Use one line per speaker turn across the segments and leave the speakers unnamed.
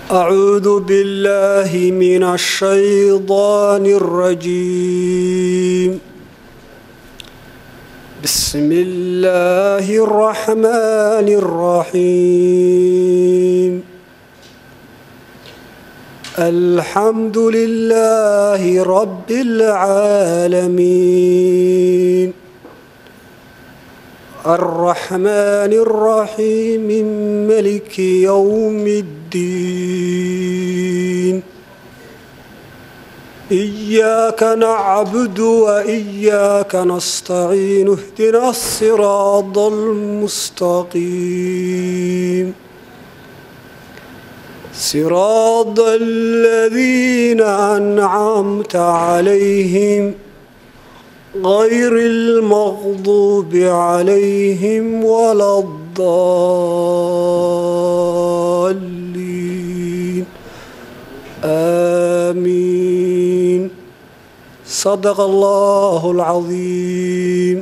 أعوذ بالله من الشيطان الرجيم بسم الله الرحمن الرحيم الحمد لله رب العالمين الرحمن الرحيم ملك يوم الدين إياك نعبد وإياك نستعين اهدنا الصراط المستقيم صراط الذين أنعمت عليهم غير المغضوب عليهم ولا الضالين آمين صدق الله العظيم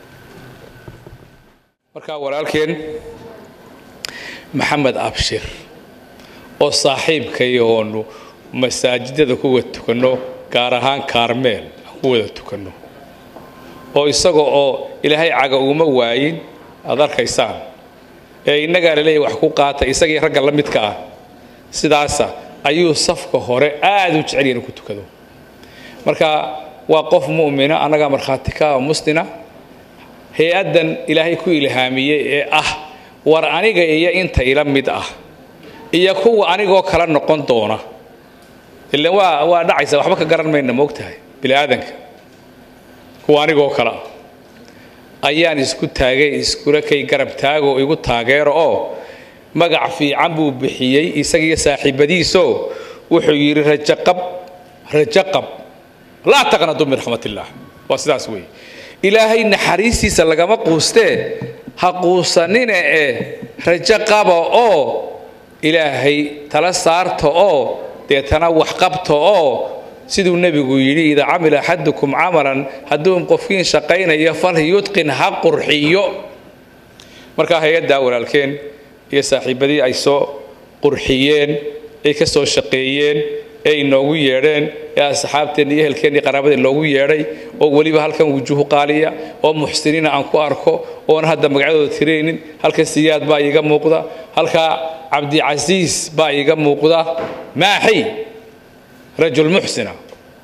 markaa walaalkeen maxamed abshir oo saaxiibkaiyo oonu masaajidada ku wada tukanno gaar ahaan kaarmeel aan ku wada tukanno oo isaga oo ilaahay caga uguma waayin aad arkaysaan ee innagaa la leeyahy wax ku qaata isagii ragga la midka ah sidaasa ayuu safka hore aad u jecel inuu ku tukado marka waa qof mu'mina annagaa markhaati ka ah oo muslina hay-addan ilaahay ku ilhaamiyey ee ah war aniga iyo inta ila mid ah iyo kuwa anigoo kala noqon doona ilan waa waa dhacaysa waxba ka garan mayna moogtahay bini aadanka kuwa anigoo kale ah ayaan isku taagay iskula kay garab taagoo igu taageero oo magac fiican buu bixiyey isagiiyo saaxiibadiisoo wuxuu yidhi rajaqab rajaqab laa taqnadu min raxmatillaah waa sidaas weeye ilaahay naxariistiisa lagama quustee ha quusanine ee rajo qaba oo ilaahay tala saarta oo deetana wax qabta oo siduu nebigu yidhi idaa camila axadukum camalan hadduu qofkiin shaqaynayo fal yudqin ha qurxiyo markaa hay-addaa walaalkeen iyo saaxiibadii ay soo qurxiyeen ay ka soo shaqeeyeen ee inoogu yeedheen ee asxaabteenna iyo ehelkeenna iyo qaraabadeen loogu yeedhay oo weliba halkan wujuuhu qaaliya oo muxsiniina aan ku arko oon hadda magacyadooda tiraynin halkan siyaad baa iiga muuqda halkaa cabdicasiis baa iiga muuqda maaxi rajul muxsina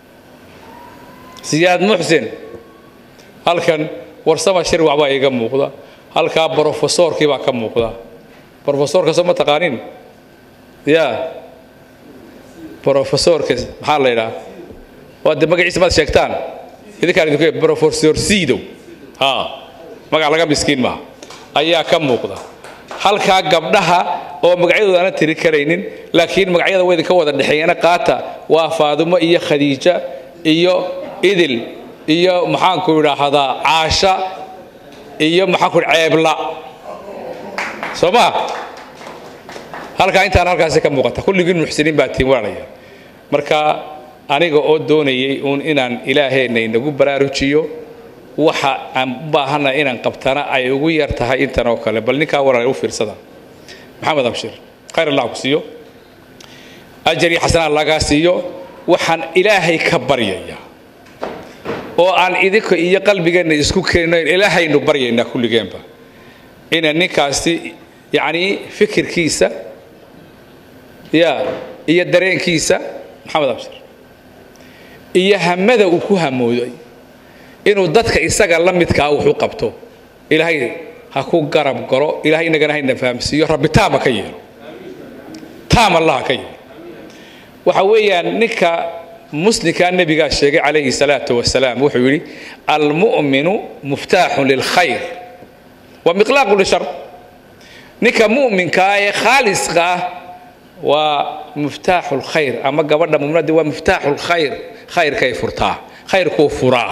siyaad muxsin halkan warsama shirwac baa iiga muuqda halkaa brofesoorkii baa ka muuqda brofesoorka soo ma taqaanin ya brofesoorka maxaa la yidhaha waa de magaciisa maad sheegtaan idinkaan idinku brofesor sidow ha magac laga miskiin maaha ayaa ka muuqda halkaa gabdhaha oo magacyadooda aanan tiri karaynin laakiin magacyada waa idinka wada dhexeeyana qaata waa faadumo iyo khadiija iyo idil iyo maxaanku idhaahdaa caasha iyo maxaanku ceebla soo ma halkaa intaan halkaasi ka muuqata kulligiin muxsiniin baa tiin walaalaya marka aniga oo doonayay uun inaan ilaaheenna inagu baraarujiyo waxa aan u baahana inaan qabtana ay ugu yar tahay intan oo kale bal ninkaa walaal u fiirsada maxamed abshir khayr allah ku siiyo ajar iyo xasanaa lagaa siiyo waxaan ilaahay ka baryayaa oo aan idinka iyo qalbigeenna isku keenno ilaahaynu baryaynaa kulligeenba ina ninkaasi yacnii fikirkiisa ya iyo dareenkiisa maxamed abshir iyo hamada uu ku hamooday inuu dadka isaga la midkaa wuxu qabto ilaahay ha ku garab galo ilahay inagana hayna fahamsiiyo rabbi taama ka yeelo taam allaha ka yeelo waxa weeyaan ninka muslimkaa nebigaa sheegay calayhi salaatu wasalaam wuxuu yidhi almu'minu muftaaxun lilkhayr wa miqlaaqu lishar ninka mu'minkaa ee khaaliska ah waa muftaaxu lkhayr ama gabadha muminadii waa muftaaxu lkhayr khayrkay furtaa khayrkuu furaa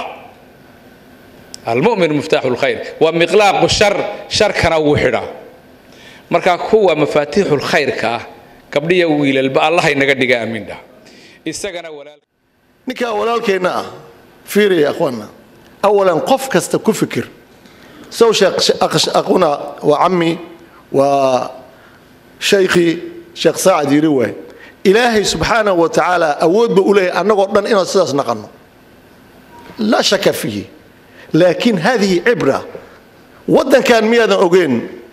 almu'min muftaaxu lkhayr waa miqlaaqu shar sharkana wuu xidhaa marka kuwa mafaatiixu lkhayrka ah gabdhiya wiilalba allaha inaga dhiga aamin dhah isagana walaal
ninkaa walaalkeenna ah fiiriya akhwaana awalan qof kasta ku fikir sow sheekh aquna waa cammi waa shaykhii sheekh saacad yiri waay ilaahay subxaanahu wa tacaala awood ba u leeyahay annagoo dhan inaan sidaas naqanno laa shaka fiihi laakiin hadihi cibra waddankan miyaadan ogeen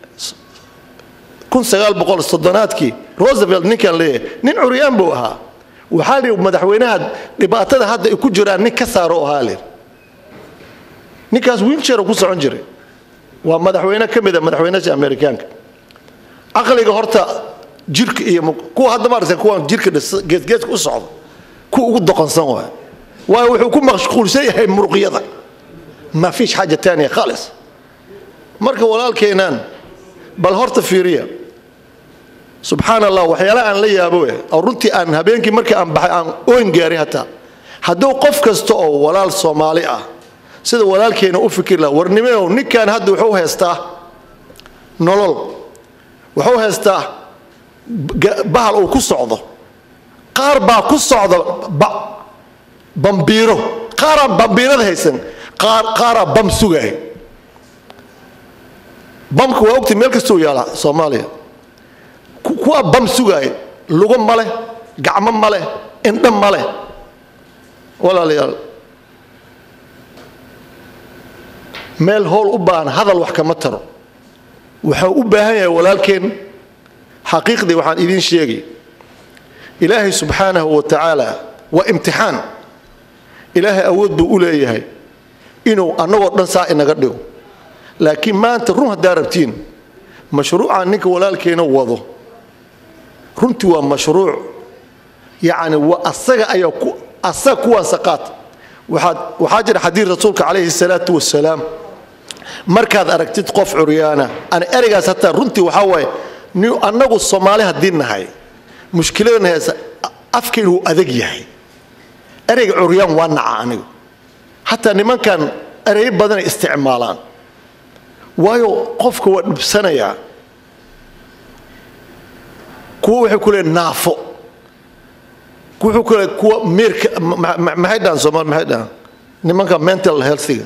aadkii rosevelt ninkaan leeyahay nin curyaan buu ahaa waxaa li madaxweynaha dhibaatada hadda ay ku jiraan nin ka saaro ahaa lir ninkaas wiilshara ku socon jiray waa madaxweyne ka mida madaxweynaha amerikaanka caqliga horta jirka iyo kuwa hadda maarata kuwan jirka geesgeeska u socda kuwa ugu doqonsan waay waayo wuxuu ku mashquulsan yahay muruqyada ma fiish xaaja taaniya khaalis marka walaalkeenaan bal horta fiiriya subxaan allah waxyaalaha aan la yaabo eh oo runtii aan habeenkii markii aan baxay aan oyn gaaray hataa hadduu qof kasta oo walaal soomaali ah sida walaalkeena u fikir laha warnimeow ninkan hadda wuxuu haystaa nolol wuxuu haystaa bahal uu ku socdo qaar baa ku socda bambiiro qaaraan bambiirada haysan qaaraa bam sugaay bamka waa ogti meel kastuu yaalaa soomaaliya kuwaa bam sugaaya lugo ma leh gacmo ma leh indho ma leh walaalayaal meel howl u baahan hadal wax kama taro waxau u baahan yahay walaalkeen xaqiiqdii waxaan idiin sheegay ilaahay subxaanahu wa tacaala waa imtixaan ilaahay awood buu u leeyahay inuu annagoo dhan saa inaga dhigo laakiin maanta run haddaa rabtiin mashruucaan ninka walaalkeena wado runtii waa mashruuc yacni waa asaga ayaa ku asaga kuwaasa qaata waxaad waxaa jira xadiid rasuulka calayhi salaatu wasalaam markaad aragtid qof curyaana ana ereygaas hataa runtii waxaa waaye ni annagu soomaali haddii nahay mushkiladana heesa afkaynu wuu adag yahay ereyga curyaan waa naca anigu hataa nimankan ereyo badanay isticmaalaan waayo qofka waa dhibsanayaa kuwa waxay ku leeyiin naafo wuxuu ku leeyahay kuwa meerka maxay dhahan soomaali maxay dhahan nimanka mental healthiga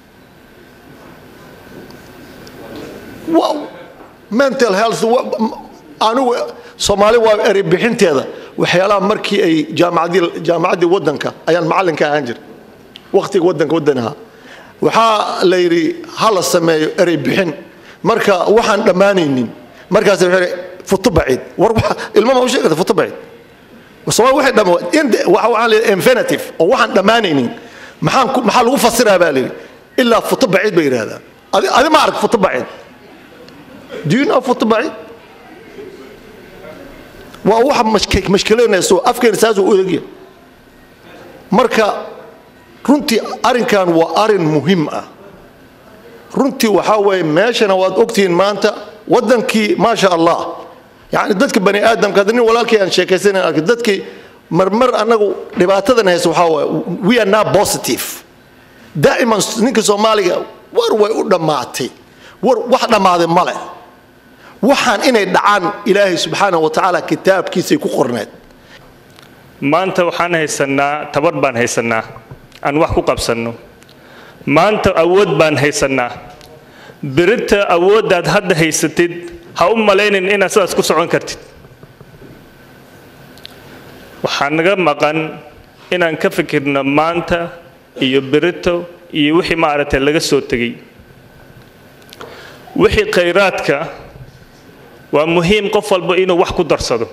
mental health anigu soomaali waa erey bixinteeda waxyaalaha markii ay jaamacadii jaamacaddii waddanka ayaan macallinka ahaan jiray wakhtiga waddanka waddan ahaa waxaa la yidhi ha la sameeyo erey bixin marka waxaan dhammaanaynin markaas wuxuu futo baciid war ilmo ma u sheegata futo baciid soomaali waxay dham waxaan leeyahay infinitive oo waxaan dhammaanaynin maxaan maxaa lagu fasiraa baa layidhi ilaa futo baciid bay yidhahdaan adi adi ma arag futo baciid do you know futo baciid waa waxa mashkilanayso afkeena saasuu u odagya marka runtii arrinkan waa arrin muhiim ah runtii waxaa weeye meeshana waad ogtihiin maanta waddankii maasha allah yani dadka bani aadamka hadda nin walaalkii aan sheekaysanan arkay dadkii marmar annagu dhibaatadan haysa waxaa waaye we are now positive daa'iman ninka soomaaliga war way u dhammaatay war wax dhammaaday ma leh waxaan inay dhacaan ilaahay subxaanahu wa tacaala kitaabkiisay ku qorneed
maanta waxaan haysannaa tabar baan haysannaa aan wax ku qabsanno maanta awood baan haysannaa birita awooddaad hadda haysatid ha u malaynin inaad sidaas ku socon kartid waxaa naga maqan inaan ka fikirno maanta iyo birito iyo wixii maaragtay laga soo tegey wixii khayraadka waa muhiim qof walba inuu wax ku darsado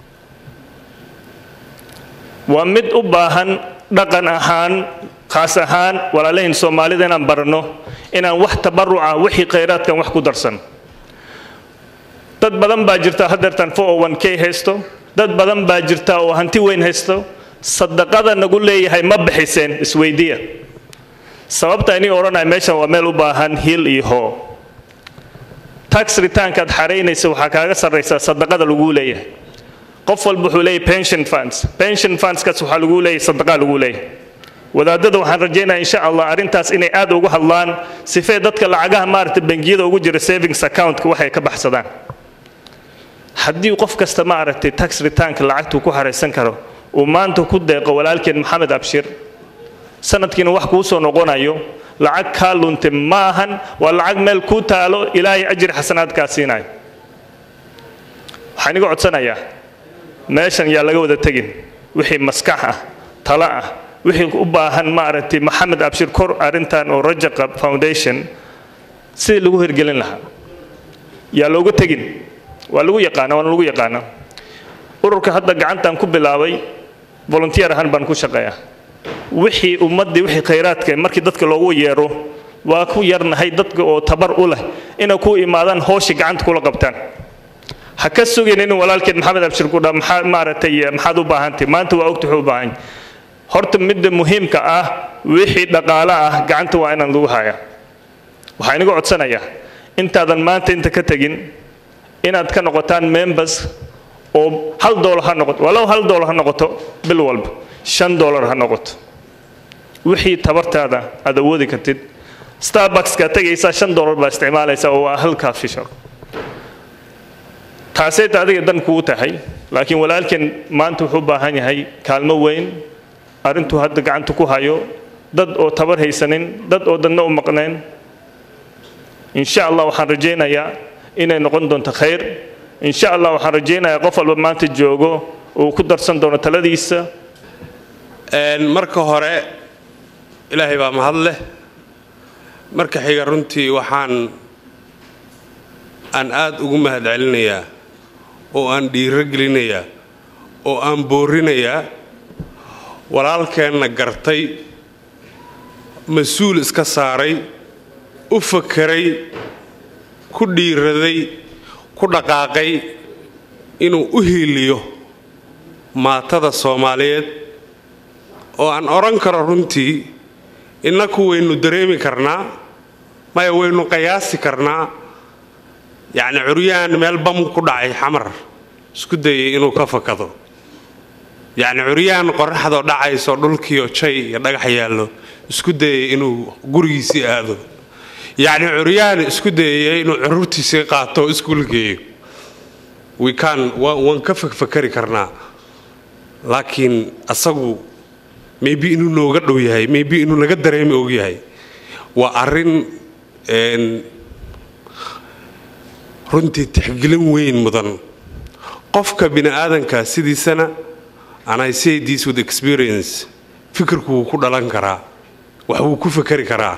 waa mid u baahan dhaqan ahaan khaas ahaan walaalahin soomaalida inaan baranno inaan wax tabaruca wixii khayraadkan wax ku darsan dad badan baa jirta hadeertan k haysto dad badan baa jirta oo hanti weyn haysto sadaqada nagu leeyahay ma bixiseen isweydiya sababta inii odhanaya meeshan waa meel u baahan hiil iyo hoo tax returnkaad xaraynaysa waxaa kaaga sarraysaa sadaqada laguu leeyahay qof walba wuxuu leeyahay pension funds pension fundskaas waxaa lagu leeyahay sadaqaa lagu leeyahay wadaadada waxaan rajaynaya insha allah arrintaas inay aad ugu hadlaan sifee dadka lacagaha maaragta bangiyada ugu jira savings accountka waxay ka baxsadaan haddii qof kasta maaragtay tax returnka lacagtuu ku haraysan karo uu maanta ku deeqo walaalkeen maxamed abshir sanadkiina wax kuu soo noqonayo lacag kaa lunte ma ahan waa lacag meel kuu taalo ilaahay ajri xasanaad kaa siinayo waxaan iga codsanayaa meeshan yaa laga wada tegin wixii maskax ah talo ah wixii u baahan maaragtay maxamed abshir kor arrintan oo rajaqa foundation sidii lagu hirgelin lahaa yaa looga tegin waa lagu yaqaana waana lagu yaqaana ururka hadda gacantan ku bilaabay volunteer ahaan baan ku shaqeeyaa wixii ummaddii wixii khayraadka markii dadka loogu yeero waa ku yarnahay dadka oo tabar u leh inay ku imaadaan hooshii gacanta kula qabtaan ha ka sugin in walaalkeed maxamed abshir ku dhaa maxaa maaragtay maxaad u baahantahay maanta waa ogta wuxuu u baahan horta midda muhiimka ah wixii dhaqaale ah gacanta waa inaan lagu hayaa waxaa inaga codsanayaa intaadan maanta inta ka tegin inaad ka noqotaan members oo hal doolar ha noqoto walow hal doolar ha noqoto bil walba shan doolar ha noqoto wixii tabartaada aad awoodi kartid starbuckska tegaysaa shan doolar baa isticmaalaysaa oo waa hal coffee shop taasayta adiga dan kugu tahay laakiin walaalkeen maanta wuxuu u baahan yahay kaalmo weyn arrintuu hadda gacanta ku hayo dad oo tabar haysanin dad oo dadna u maqnayn insha allah waxaan rajaynayaa inay noqon doonto khayr insha allah waxaan rajaynayaa qof walba maanta joogo uu ku darsan doono taladiisa
marka hore ilaahay baa mahad leh marka xiga runtii waxaan aan aad ugu mahad celinayaa oo aan dhiiro gelinayaa oo aan boorinayaa walaalkeenna gartay mas-uul iska saaray u fakeray ku dhiiraday ku dhaqaaqay inuu u hiiliyo maatada soomaaliyeed oo aan odhan karo runtii innaku waynu dareemi karnaa maya waynu qayaasi karnaa yacni curyaan meel bam ku dhacay xamar isku dayay inuu ka fakado yacni curyaan qorraxdoo dhacayso dhulkiioo jay iyo dhagax yaallo isku dayay inuu gurigiisii aado yacni curyaan isku dayaya inuu carruurtiisii qaato oo iskuul geeyo wikaan waan ka fakfakari karnaa laakiin asagu maybe inuu nooga dhow yahay maybe inuu naga dareemi og yahay waa arrin runtii tixgelin weyn mudan qofka bini aadanka sidiisana and i say this with experience fikirku wuu ku dhalan karaa wax wuu ku fakari karaa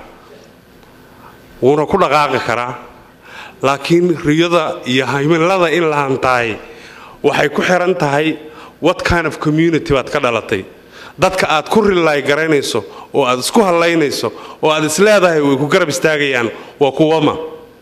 wuuna ku dhaqaaqi karaa laakiin riyada iyo himilada in la hantahay waxay ku xiran tahay what kind of community baad ka dhalatay dadka aad ku rilaay garaynayso oo aad isku hallaynayso oo aad isleedahay way ku garab istaagayaan waa kuwama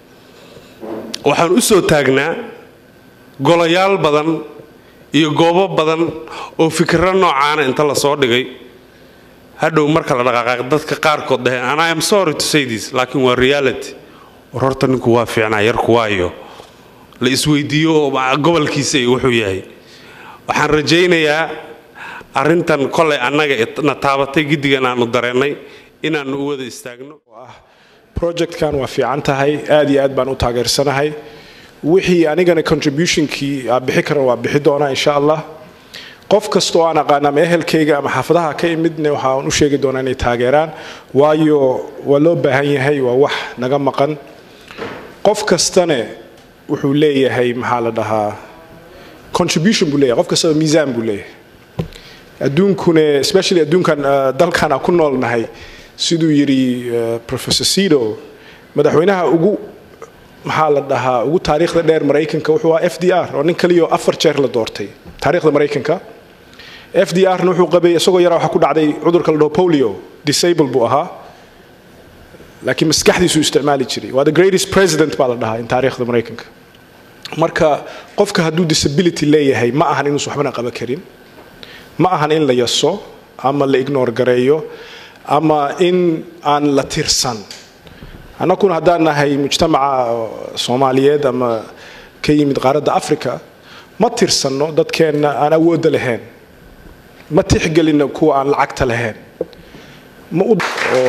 waxaan u soo taagnaa golayaal badan iyo goobo badan oo fikirro noocaana inta la soo dhigay hadhow marka la dhaqaaqaaq dadka qaarkood dhaheen and i am sorry to say this laakiin waa reality war horta ninku waa fiicnaa yarku waayo la isweydiiyo oo gobolkiisa iyo wuxuu yahay waxaan rajaynayaa arrintan kolay annaga na taabatay giddigan aanu dareennay inaannu u wada istaagno
projectkan waa fiican tahay aad iyo aad baan u taageersanahay wixii anigana contributionkii aan bixi karan waa bixi doonaa insha allah qof kastoo aan aqaana ama ehelkayga ama xaafadaha ka imidna waxaan u sheegi doonaa inay taageeraan waayo waa loo baahan yahay waa wax naga maqan qof kastane wuxuu leeyahay maxaa la dhahaa contribution buu leeyahay qof kastaba miisaan buu leeyahay adduunkune especially adduunkan dalkan aan ku noolnahay siduu yidhi professor sido madaxweynaha ugu maxaa la dhahaa ugu taariikhda dheer maraykanka wuxuu ahaa f d r oo nin kaliyo afar jeer la doortay taariikhda maraykanka f d r na wuxuu qabay isagoo yaraa waxaa ku dhacday cudurka la dhaho polio disable buu ahaa laakiin maskaxdiisuu isticmaali jiray waa the greatest president baa la dhahaa in taariikhda maraykanka marka qofka hadduu disability leeyahay ma ahan inuusan waxbana qaban karin ma ahan in la yaso ama la ignore gareeyo ama in aan la tirsan annakuna haddaan nahay mujtamaca soomaaliyeed ama ka yimid qaaradda africa ma tirsanno dadkeenna aan awoodda lahayn ma tixgelinno kuwa aan lacagta lahayn ma oo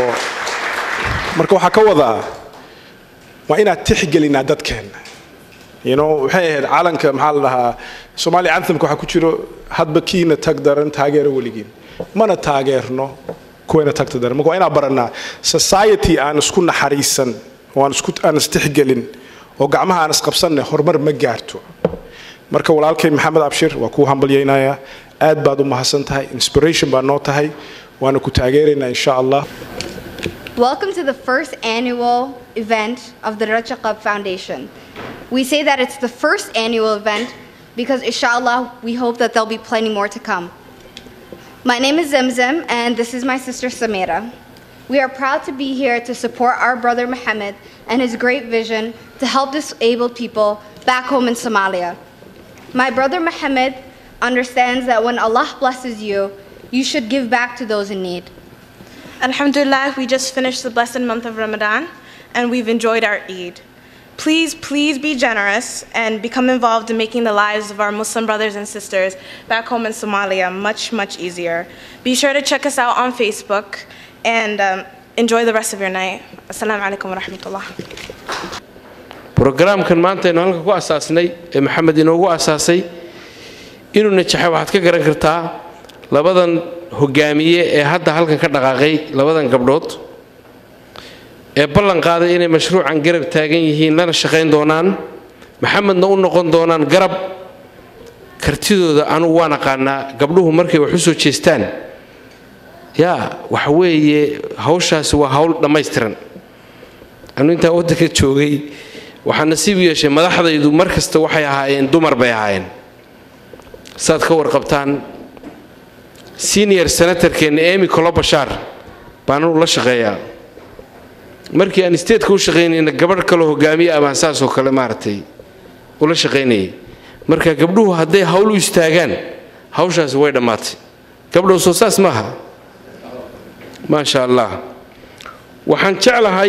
marka waxaa ka wadaa waa inaad tixgelinaa dadkeenna you know waxay ahayd calanka maxaa la dhahaa soomaaliya anthamka waxaa ku jiro hadba kiina tag daran taageero weligiin mana taageerno kuwayna tagta daran marka waa inaan barannaa society aan isku naxariisan oo aan isku aan istixgelin oo gacmaha aan isqabsanne horumar ma gaarto marka walaalkay maxamed abshir waa kuu hambalyaynayaa aad baad u mahadsan tahay inspiration baa noo tahay waana ku taageeraynaa insha allah
Welcome to the first annual event of the Raja Club Foundation. We say that it's the first annual event because, inshallah, we hope that there'll be plenty more to come. My name is Zemzem, and this is my sister Samira. We are proud to be here to support our brother Mohammed and his great vision to help disabled people back home in Somalia. My brother Mohammed understands that when Allah blesses you, you should give back to those in need.
Alhamdulillah, we just finished the blessed month of Ramadan and we've enjoyed our Eid. Please, please be generous and become involved in making the lives of our Muslim brothers and sisters back home in Somalia much, much easier. Be sure to check us out on Facebook and um, enjoy the rest of your night. Assalamu alaikum wa rahmatullah.
brogaraamkan maanta aynu halka ku asaasnay ee maxamed inoogu asaasay inuu najaxay waxaad ka garan kartaa labadan hogaamiye ee hadda halkan ka dhaqaaqay labadan gabdhood ee ballan qaaday inay mashruucan garab taagan yihiin lana shaqayn doonaan maxamedna u noqon doonaan garab kartidooda anugu waan aqaanaa gabdhuhu markay wax u soo jeestaan yaa waxa weeye hawshaasi waa hawl dhammaystiran anu intaa waddanka joogay waxaa nasiib yeeshay madaxdaydu mar kasta waxay ahaayeen dumar bay ahaayeen saad ka warqabtaan senior senatorkeenna emy colobashaar baan anugu la shaqeeyaa markii aan statetka u shaqaynayna gabadh kaloo hogaamiye abaan saasoo kale maaragtay ula shaqaynayay marka gabdhuhu hadday hawl u istaagaan hawshaasi way dhammaatay gabdhow soo saas maaha maasha allah waxaan jeclahay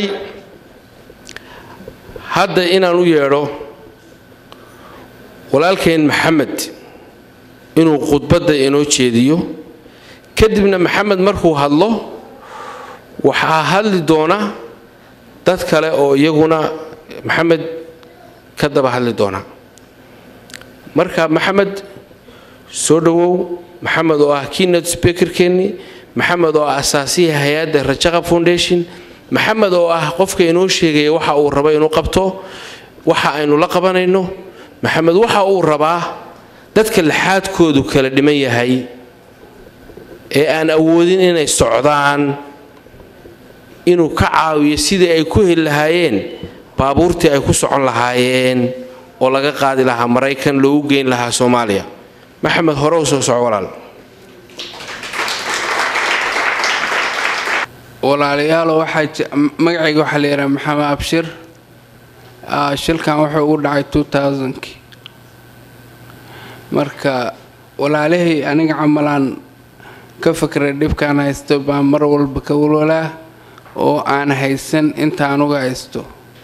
hadda inaan u yeedho walaalkeen maxamed inuu khudbadda inoo jeediyo kadibna maxamed markuu hadlo waxaa hadli doona dad kale oo iyaguna maxamed ka daba hadli doona marka maxamed soo dhowow maxamed oo ah keynote speakerkeennii maxamed oo ah asaasiya hay-adda rajaqa foundation maxamed oo ah qofka inoo sheegaya waxa uu rabo inuu qabto waxa aynu la qabanayno maxamed waxa uu rabaa dadka laxaadkoodu kala dhiman yahay ee aan awoodin inay socdaan inuu ka caawiyo sidii ay ku heli lahaayeen baabuurtii ay ku socon lahaayeen oo laga qaadi lahaa maraykan loogu geyn lahaa soomaaliya maxamed hore u soo soco walaal
walaalayaalo waxaa magacayga waxaa la yidhaha maxamed abshir shilkan wuxuu ugu dhacay kii marka walaalahay aniga camalaan ka fakray dhibkaan haysto baan mar walba ka walwalaa oo aan haysan inta anuga haysto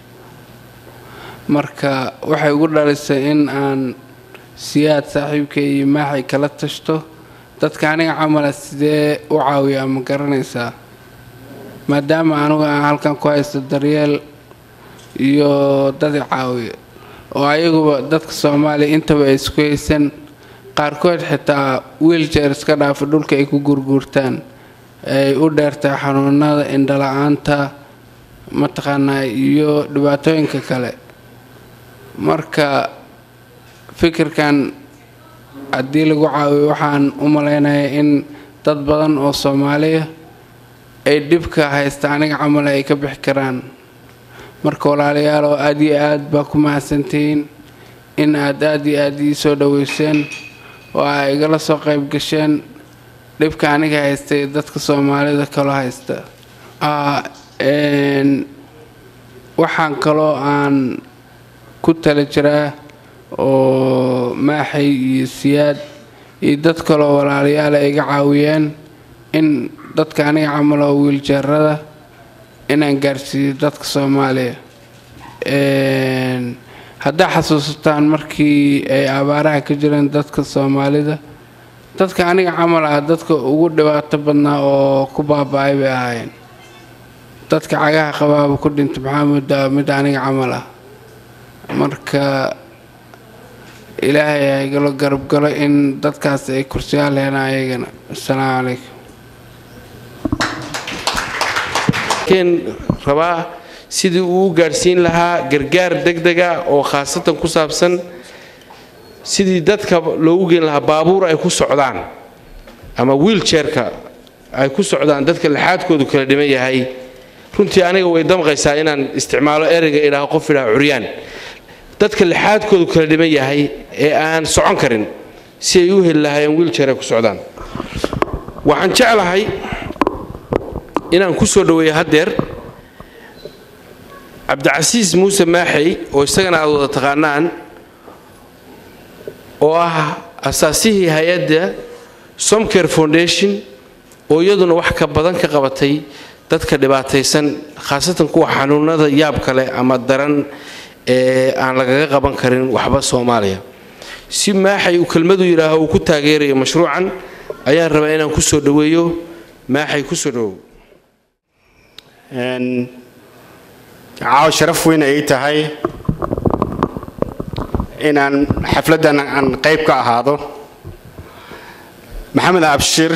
marka waxay ugu dhalisay in aan siyaad saaxiibkay iyo maaxay kala tashto dadka aniga camala sidee u caawiyaa ma garanaysaa maadaama anugu aan halkan ku haysto daryeel iyo dad i caawiya oo ayaguba dadka soomaaliya intaba ay isku haysan qaarkood xitaa wiiljeer iska dhaafa dhulka ay ku gurguurtaan ay u dheertay xanuunada indhala-aanta mataqaanaa iyo dhibaatooyinka kale marka fikirkan haddii lagu caawiyo waxaan u malaynayaa in dad badan oo soomaaliya ay dhibka haysta aniga camal ay ka bixi karaan marka walaalayaal oo aad iyo aad baa ku mahadsantihiin in aad aad iyo aad ii soo dhoweyseen oo aa igala soo qayb gasheen dhibka aniga haystay dadka soomaalida kaloo haysta waxaan kaloo aan ku tala jiraa oo maaxay iyo siyaad iyo dad kaloo walaalayaal ay iga caawiyeen in dadka aniga camal oo wiiljeerada inaan gaarsiiyo dadka soomaaliya haddaa xasuusataan markii ay abaaraha ka jireen dadka soomaalida dadka aniga camal ah dadka ugu dhibaato badnaa oo ku baaba-ay bay ahaayeen dadka cagaha qabaaba ku dhintay maxaa moodaa mid aniga camal ah marka ilaahay ha igalo garabgalo in dadkaas ay kursiyaal helaan ayagana assalaamu calaykum
rabaa sidii uu u gaadhsiin lahaa gargaar degdega oo khaasatan ku saabsan sidii dadka loogu geyn lahaa baabuur ay ku socdaan ama wiiljeerka ay ku socdaan dadka lixaadkoodu kala dhiman yahay runtii aniga way damqaysaa inaan isticmaalo ereyga idhaaho qof idhaha curyaan dadka lixaadkoodu kala dhiman yahay ee aan socon karin si ay u heli lahaayeen wiiljeer ay ku socdaan waxaan jeclahay inaan ku soo dhoweeyo haddeer cabdicasiis muuse maaxey oo isagana aad wada taqaanaan oo ah asaasihii hay-adda somcare foundation oo iyaduna wax ka badan ka qabatay dadka dhibaataysan khaasatan kuwa xanuunada yaab kale ama daran ee aan lagaga qaban karin waxba soomaaliya si maaxay uu kelmadu yidhaaho uu ku taageerayo mashruucan ayaan rabaa inaan ku soo dhoweeyo maaxay ku soo dhowow
caaw sharaf weyn ay tahay inaan xafladdan aan qayb ka ahaado maxamed abshir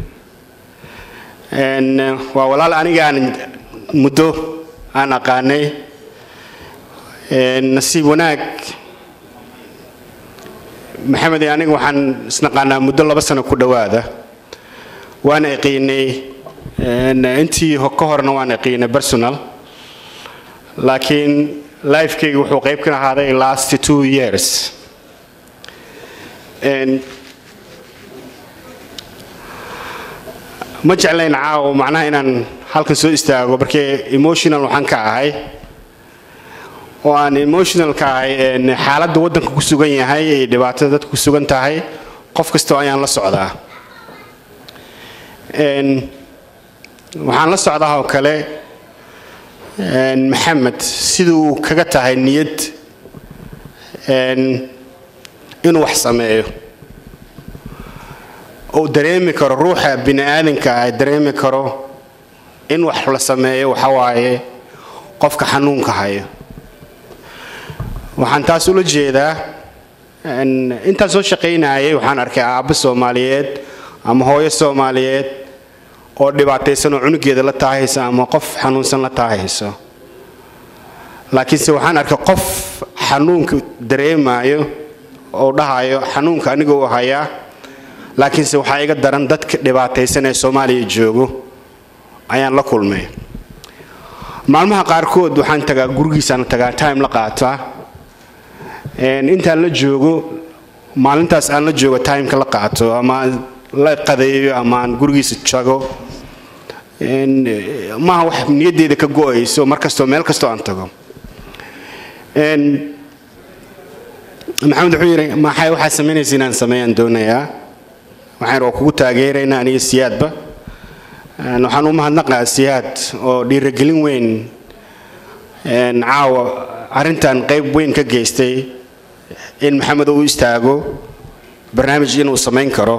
waa walaal anigaan muddo aan aqaanay nasiib wanaag maxamed iyo aniga waxaan isnaqaanaa muddo laba sano ku dhowaada waan iqiinay intii ka horena waan iqiinay personal laakiin lifekayga wuxuu qayb ka ahaaday last two years ma jeclayn caawo macnaha inaan halkan soo istaago markee emotional waxaan ka ahay oo aan emotional ka ahay xaaladda waddanka ku sugan yahay ay dhibaatada dadka ku sugan tahay qof kastoo ayaan la socdaa waxaan la socdaa oo kale maxamed siduu kaga tahay niyad inuu wax sameeyo uu dareemi karo ruuxa bini aadanka ah dareemi karo in wax la sameeyo waxa waaye qofka xanuunka hayo waxaan taas ula jeedaa intaan soo shaqaynayay waxaan arkay aabbo soomaaliyeed ama hooyo soomaaliyeed oo dhibaataysan oo cunugeeda la taahaysa ama qof xanuunsan la taahayso laakiinse waxaan arkay qof xanuunka dareemayo oo dhahayo xanuunka aniga u hayaa laakiinse waxaa iga daran dadka dhibaataysan ee soomaaliya joogo ayaan la kulmay maalmaha qaarkood waxaan tagaa gurigiisaan tagaa time la qaataa intaan la joogo maalintaas aan la joogo timeka la qaato ama la qadeeyo ama aan gurigiisa jago maaha wax niyaddeeda ka go-ayso mar kastoo meel kastoo aan tago maxamed wuxuu yidhi maxay waxaad samaynaysa inaan sameeyaan doonayaa waxaan waa kugu taageeraynaa aniga siyaadba waxaan u mahadnaqaa siyaad oo dhiiragelin weyn caawa arrintan qayb weyn ka geystay in maxamed uu istaago barnaamij inuu samayn karo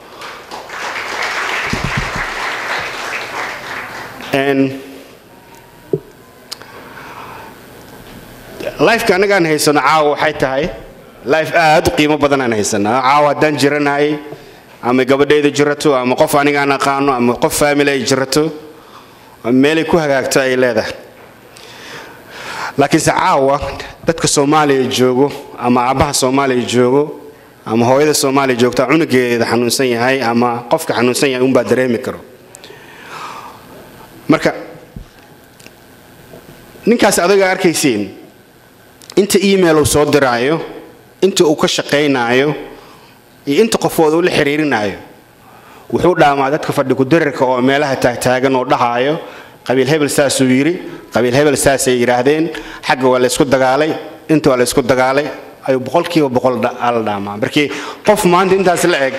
lifeka anagaan haysano caawa waxay tahay life aad u qiimo badan aan haysanaa caawa haddaan jiranahay ama gabadhayda jirato ama qof anigaan aqaano ama qof family ay jirato meelay ku hagaagto ay leedahay laakiinse caawa dadka soomaaliya joogo ama aabbaha soomaaliya joogo ama hooyada soomaaliya joogta cunugeeda xanuunsan yahay ama qofka xanuunsan yahay unbaa dareemi karo marka ninkaas adaga arkaysiin inta email uu soo diraayo inta uu ka shaqaynaayo iyo inta qofood uu la xiriirinayo wuxuu dhaamaa dadka fadhi kudirarka oo meelaha taagtaagan oo dhahaayo qabiil hebel saasuu yidhi qabiil hebel saasay yidhaahdeen xagga waa laysku dagaalay inta waa laysku dagaalay ayuu boqolkiiba boqol ala dhaamaa markii qof maanta intaas la eg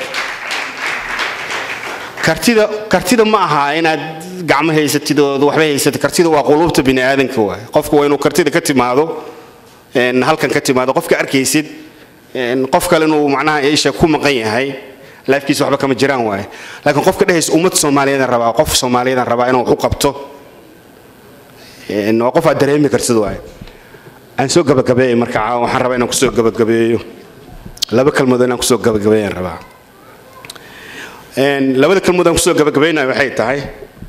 kartida kartida ma aha inaad gacmo haysatid oo waxba haysatid kartida waa quluubta bini aadanka waay qofka waa inuu kartida ka timaado halkan ka timaado qofka arkaysid qof kale inuu macnaha isha ku maqan yahay laafkiisa waxba kama jiraan waaye laakiin qofka dhehaysa ummad soomaaliyeedan rabaa qof soomaaliyeedan rabaa inuu wax u qabto waa qof aad dareemi kartid waaye aan soo gabagabeeyay marka waxaan rabaa inaan kusoo gabagabeeyo laba kalmood inaan kusoo gabagabeeyaan rabaa labada kalmood aan kusoo gabagabaynayo waxay tahay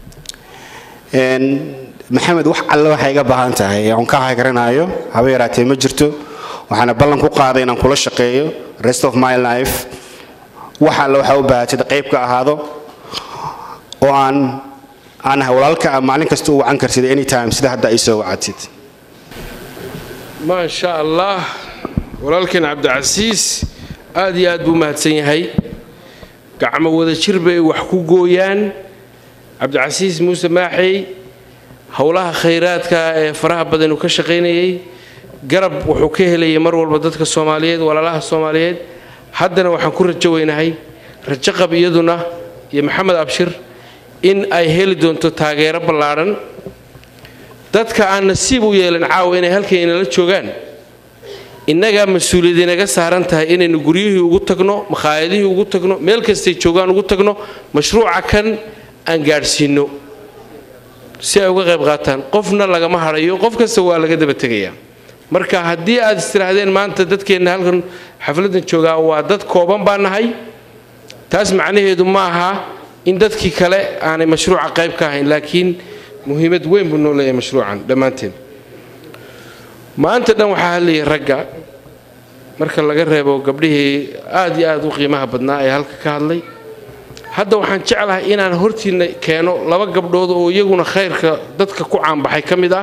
maxamed wax alle waxay iga baahan tahay oon ka hagaranaayo haba yaraatee ma jirto waxaana ballan ku qaaday inaan kula shaqeeyo rest of my life wax alle waxaa u baahatid qayb ka ahaado oo aan aan ahay walaalka ah maalin kasta u wacan kartid anytime sida hadda ay soo wacatid
maa sha allah walaalkeen cabdicasiis aad iyo aad buu mahadsan yahay gacmo wada jir bay wax ku gooyaan cabdicasiis muuse maaxey howlaha khayraadka ee faraha badan uu ka shaqaynayay garab wuxuu ka helayay mar walba dadka soomaaliyeed walaalaha soomaaliyeed haddana waxaan ku rajo weynahay rajo qab iyaduna iyo maxamed abshir in ay heli doonto taageero ballaadhan dadka aan nasiib u yeelin caawa inay halkan inala joogaan innagaa mas-uuliyad inaga saaran tahay inaynu guryihii ugu tagno makhaayadihii ugu tagno meel kastay joogaan ugu tagno mashruuca kan aan gaadhsiinno si ay uga qayb qaataan qofna lagama hadhayo qof kasta waa laga daba tegayaa marka haddii aad istirahdeen maanta dadkeenna halkan xafladdan joogaa waa dad kooban baa nahay taas macnaheedu ma aha in dadkii kale aanay mashruuca qayb ka ahayn laakiin muhiimad weyn buu noo leeyahay mashruucan dhammaanteen maanta dhan waxaa hadlayay ragga marka laga reebo gabdhihii aad iyo aad u qiimaha badnaa ee halka ka hadlay hadda waxaan jeclahay inaan hortiinna keeno laba gabdhood oo iyaguna khayrka dadka ku caanbaxay ka mid ah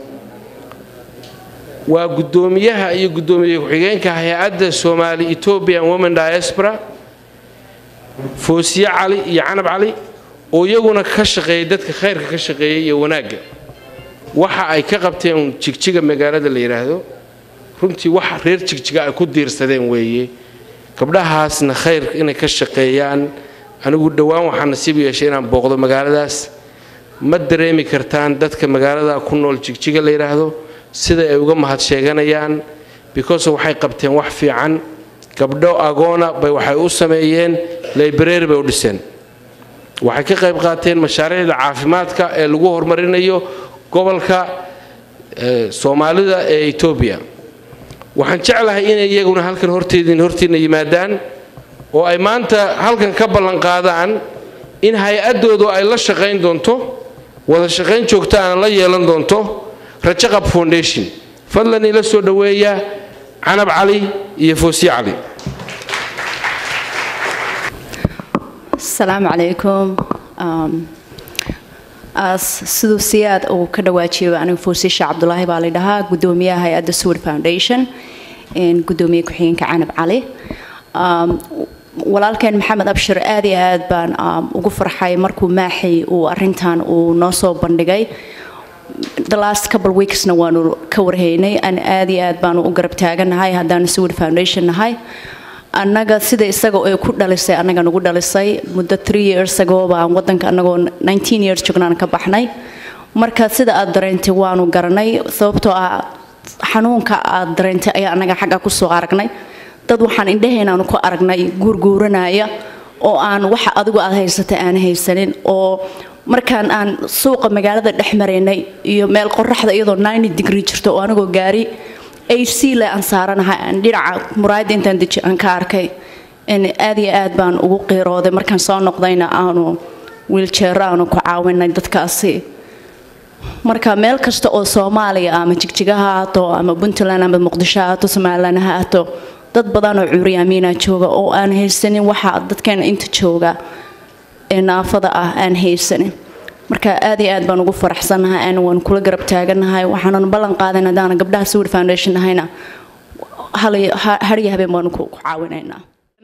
waa guddoomiyaha iyo guddoomiye ku-xigeenka hay-adda soomaali ethiopian women diaspora foosiye cali iyo canab cali oo iyaguna ka shaqeeyay dadka khayrka ka shaqeeyay iyo wanaagga waxa ay ka qabteen jigjiga magaalada la yidhaahdo runtii wax reer jigjiga ay ku diirsadeen weeye gabdhahaasna khayr inay ka shaqeeyaan anigu dhowaan waxaa nasiib yeeshay inaan booqdo magaaladaas ma dareemi kartaan dadka magaalada ku nool jigjiga la yidhaahdo sida ay uga mahad sheeganayaan because waxay qabteen wax fiican gabdho agoona bay waxay u sameeyeen library bay u dhiseen waxay ka qayb qaateen mashaariicda caafimaadka ee lagu horumarinayo gobolka soomaalida ee etoobiya waxaan jeclahay inay iyaguna halkan horteedin hortiina yimaadaan oo ay maanta halkan ka ballanqaadaan in hay-addoodu ay la shaqayn doonto wada shaqayn joogtaana la yeelan doonto rajaqab foundation fadlan ila soo dhoweeya canab cali iyo foosiye cali
asalaamu calaykum siduu siyaad uu ka dhawaajiyo anigu foosisha cabdulaahi baa la dhahaa gudoomiyaha hay-adda sword foundation gudoomiye ku-xigeenka canab cali walaalkeen maxamed abshir aad iyo aad baan ugu farxay markuu maaxay uu arintan uu noo soo bandhigay the last couple weeksna waanu ka warhaynay an aad iyo aad baanu u garab taaganahay haddaanu sword foundation nahay annaga sida isaga ay ku dhalisay annaga nagu dhalisay muddo three years ago baan wadanka annagoo nineteen years joognaan ka baxnay marka sida aad dareentay waanu garanay sababtoo ah xanuunka aad dareentay ayaa annaga xagga kusoo aragnay dad waxaan indhahaynaanu ku aragnay guurguuranaya oo aan waxa adigu aad haysatay aan haysanin oo markaan aan suuqa magaalada dhex maraynay iyo meel qoraxda iyadoo ninety degree jirto oo anigoo gaari ac le aan saaranahay aan dhinaca muraayadda intaan deji aan ka arkay aad iyo aad baan ugu qiirooday markaan soo noqdayna aanu wiiljeero aanu ku caawinay dadkaasi marka meel kasta oo soomaaliya ama jigjiga ha haato ama puntland ama muqdisho ha haato somaliland ha haato dad badan oo curyaamiina jooga oo aan haysanin waxa dadkeena inta jooga ee naafada ah aan haysanin marka aad iyo aad baan ugu faraxsanahay aan waan kula garab taaganahay waxaanan ballan qaadan haddaana gabdhaha sword foundation nahayna hariya habeen baanu ku caawinaynaa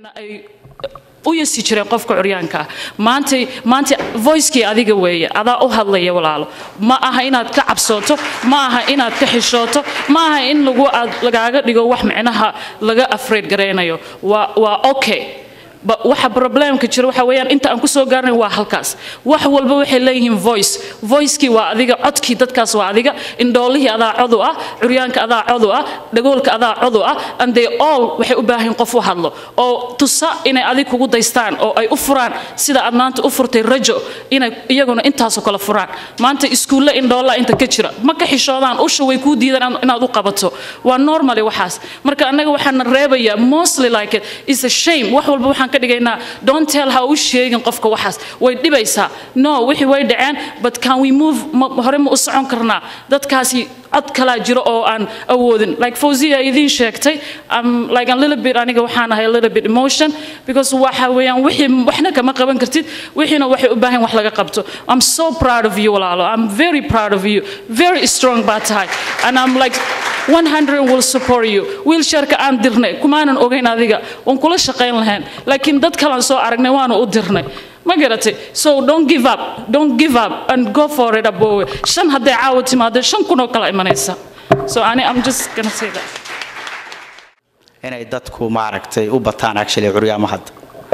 u yasi jireen qofka curyaanka ah maanta maanta voicekii adiga weeye adaa u hadlaya walaalo ma aha inaad ka cabsooto ma aha inaad ka xishooto ma aha in lagu aad lagaaga dhigo wax micnaha laga afraid garaynayo waa waa okay waxa problemka jira waxa weeyaan inta aan kusoo gaarnay waa halkaas wax walba waxay leeyihiin voice voicekii waa adiga codkii dadkaas waa adiga indhoolihii adaa codu ah curyaanka adaa codu ah dhagoolka adaa codu ah and they all waxay u baahan qof u hadlo oo tusa inay adig kugu daystaan oo ay u furaan sida aad maanta u furtay rajo inay iyaguna intaasoo kale furaan maanta iskuulle indhoolla inta ka jira ma ka xishoodaan usha way kuu diidaan inaad u qabato waa normally waxaas marka annaga waxaana reebaya mostly like it is a shame wax walba waxaan ka dhigaynaa don't tell ha u sheegin qofka waxaas way dhibaysaa no wixii way dhaceen but can we move ma- hore ma u socon karnaa dadkaasi cod kalaa jiro oo aan awoodin like fawziya idiin sheegtay um, like a little bit aniga waxaan ahay a little bit emotion because waxa weeyaan wixii waxna kama qaban kartid wixiina waxay u baahan wax laga qabto I'm so proud of you walaalo I'm very proud of you very strong baa tahay and I'm like 100 will support you wheelchairka aan dirnay kumaanan ogeyn adiga waan kula shaqayn lahayn laakiin dad kalaan soo aragnay waana u dirnay ma garatay so don't give up don't give up and go for it aboowe shan hadday caawa timaado shan kun oo kala imanaysa so ani I'm just gonna say that
inay dadku maaragtay u bataan actually curyaamo hadda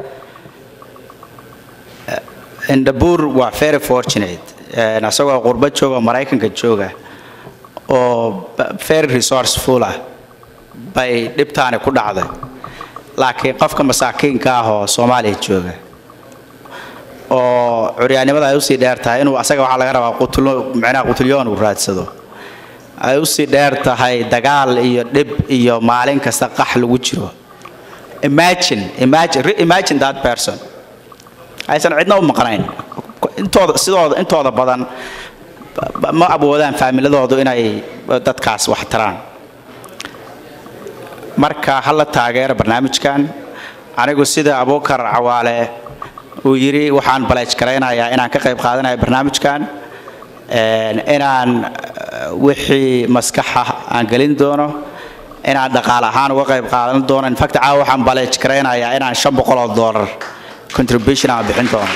indhabuur waa very fortunate Eh, isagoo qurbo jooga oo maraykanka jooga oo ba- very resourceful ah bay dhibtaani ku dhacday laakiin qofka masaakiinka ah oo soomaaliya jooga oo curyaannimada ay usii dheer tahay inuu asaga waxaa laga rabaa qutulo micnaha qutulyoon uu raadsado ay usii dheer tahay dagaal iyo dhib iyo maalin kasta qax lagu jiro imagine imagine re- imagine that person aysan cidna u maqnayn intooda sidooda intooda badan ba- ba- ma awoodaan faamiladoodu inay dadkaas wax taraan marka hala taageero barnaamijkan anigu sida abuukar cawaale uu yidhi waxaan baleej garaynayaa inaan ka qayb qaadanayo barnaamijkan een, inaan eh, wixii maskaxa aan gelin doono inaan dhaqaale ahaan uga qayb qaadan doono infact caawa waxaan baleej garaynayaa inaan shan boqol oo dollar contribution aan bixin doono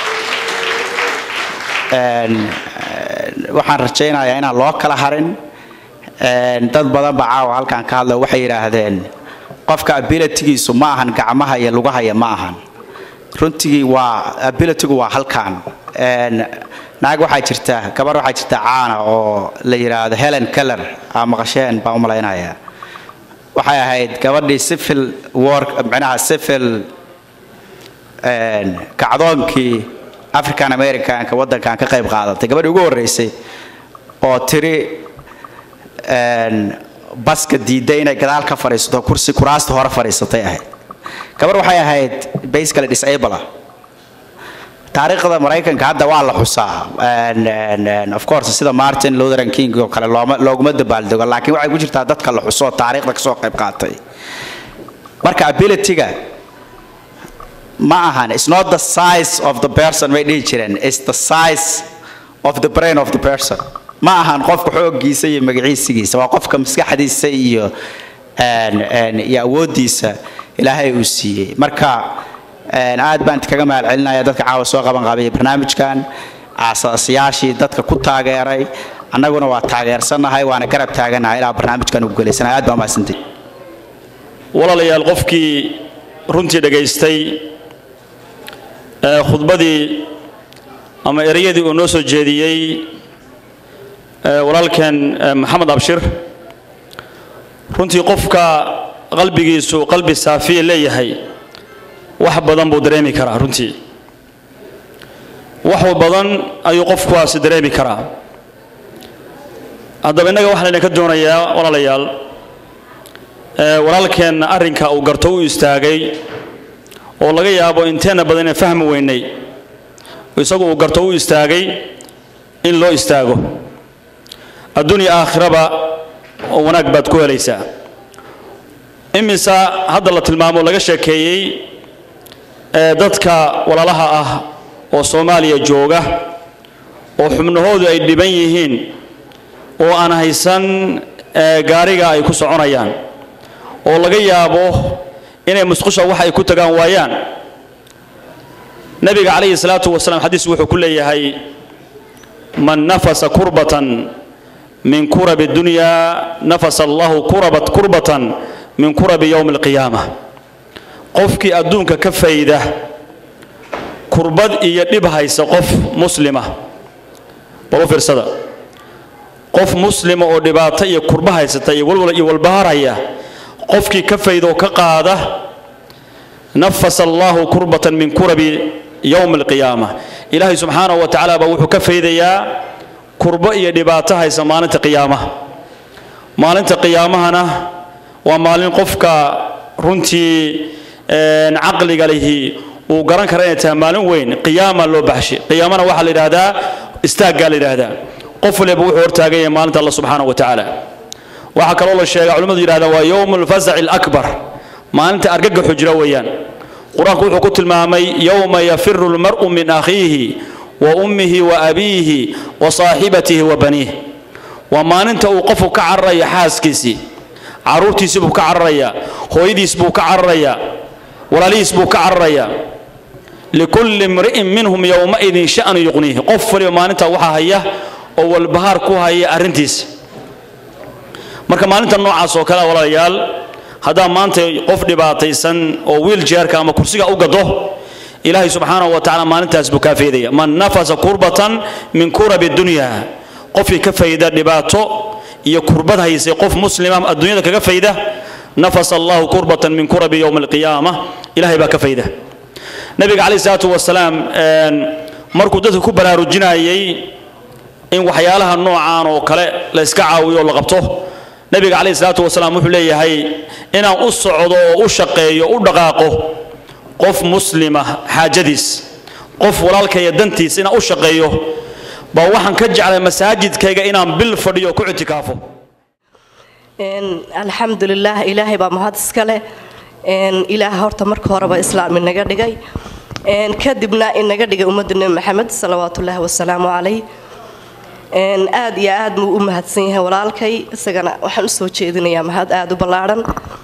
Een, eh, waxaan rajaynayaa inaan loo kala harin Een, dad badan baa caawa halkan ka hadla waxay yidhaahdeen qofka abilitygiisu ma ahan gacmaha iyo lugahaya ma ahan runtigii waa abilitygu waa halkan Een, naag waxaa jirta gabar waxaa jirta caana oo la yidhaahdo helen keller aa maqasheen baan u malaynayaa waxay ahayd gabadhii civil work micnaha civil een, kacdoonkii african americanka waddankan ka qayb qaadatay gabadhii ugu horreysay oo tiri een, baska diiday inay gadaal ka fadhiisato kursi kuraasta hore fadhiisatay ahayd gabar waxay ahayd basically disable ah taariikhda maraykanka hadda waa la xusaa Een, een, een, of course sida martin luther king oo kale looma- looguma dabaaldego laakiin waxay ku jirtaa dadka la xuso oo taariikhda kasoo qayb qaatay marka abilityga ma ahan it's not the size of the person way dhihi jireen it's the size of the brain of the person ma ahan qofka xooggiisa iyo magaciisigiisa waa qofka maskaxdiisa iyo een, een, iyo awooddiisa ilaahay uu siiyey marka een, aad baan kaga mahad celinaya dadka caawa soo qaban qaabaya barnaamijkan aasaasiyaashii dadka ku taageeray annaguna waa taageersannahay waana garab taaganahay ilaa barnaamijkan ugu gelaysanahay aad baa mahadsantihi
walaalayaal qofkii runtii dhegaystay ee khudbadii ama ereyadii uu noo soo jeediyey ee walaalkeen ee maxamed abshir runtii qofka qalbigiisu qalbi saafiya leeyahay wax badan buu dareemi karaa runtii wax badan ayuu qofkuwaasi dareemi karaa haddaba innaga waxaan idinka doonayaa walaalayaal ee walaalkeenna arrinka uu garto u istaagay oo laga yaabo inteenna badan inaan fahmi weynay isagu uu garto u istaagay in loo istaago adduunya aakhiraba oo wanaag baad ku helaysaa imisa hadda la tilmaamo laga sheekeeyey ee dadka walaalaha ah oo soomaaliya jooga oo xubnahoodu ay dhiban yihiin oo aan haysan ee gaariga ay ku soconayaan oo laga yaabo inay musqusha wax ay ku tagaan waayaan nabiga calayhi salaatu wasalaam xadiis wuxuu ku leeyahay man nafasa kurbatan min kurabi dunya nafasa allahu kurabat kurbatan min kurabi yowmi alqiyaama qofkii adduunka ka fayda kurbad iyo dhib haysa qof muslima bal u fiirsada qof muslima oo dhibaato iyo kurba haysata iyo walwal iyo walbaharaya qofkii ka fayda oo ka qaada nafasa allahu kurbatan min kurabi yowmi alqiyaama ilaahay subxaanahu wa tacaala baa wuxuu ka faydayaa kurbo iyo dhibaato haysa maalinta qiyaamaha maalinta qiyaamahana waa maalin qofka runtii een, caqliga lihi uu garan kara inay tahay maalin weyn qiyaama loo baxshay qiyaamana waxaa la yidhaahdaa istaaggaa la yidhaahdaa qof waliba wuxuu hortaagan yahay maalinta alla subxaana wa tacaala waxaa kaloo la sheegaa culimmadu yidhahdaa waa yowmu lfazaci alakbar maalinta argagaxu jira weeyaan qur-aanku wuxuu ku tilmaamay yowma yafiru lmar'u min akhiihi wa ummihi wa abiihi wa saaxibatihi wa baniih waa maalinta uu qofku ka cararaya xaaskiisii caruurtiisii buu ka cararayaa hooyadiis buu ka cararayaa walaalihiis buu ka cararayaa likulli imri'in minhum yowmaidin sha'nu yuqniihi qof waliba maalinta waxaa haya oo walbahaar ku haya arrintiisa marka maalinta noocaas oo kale ah, walaalayaal haddaa maanta qof dhibaataysan oo wiiljeerka ama kursiga u gado ilaahay subxaanahu wa tacaala maalintaas buu kaa faydaya man nafasa kurbatan min kurabi dunya qofkii ka fayda dhibaato iyo kurbad haysay qof muslima adduunyada kaga fayda nafasa allahu kurbatan min kurabi yowma alqiyaama ilahay baa ka fayda nabiga calayhi salaatu wasalaam een, markuu dadka ku baraarujinayay in waxyaalaha noocaan oo kale la iska caawiyo oo la qabto nabiga calayhi salaatu wasalaam wuxuu leeyahay inaan u socdo oo u shaqeeyo u dhaqaaqo qof muslima xaajadiis qof walaalkaya dantiis inaan u shaqeeyo baa waxaan ka jeclay masaajidkayga inaan bil fadhiyo oo ku ictikaafo
Een, alxamdulilah ilaahay baa mahad iska leh Een, ilaah horta marka horeba islaam inaga dhigay Een, kadibna inaga dhigay ummadda nebi maxamed salawaatullaahi wasalaamu calayh Een, aad iyo aad buu u mahadsan yahay walaalkay isagana waxaan usoo jeedinayaa mahad aad u ballaadhan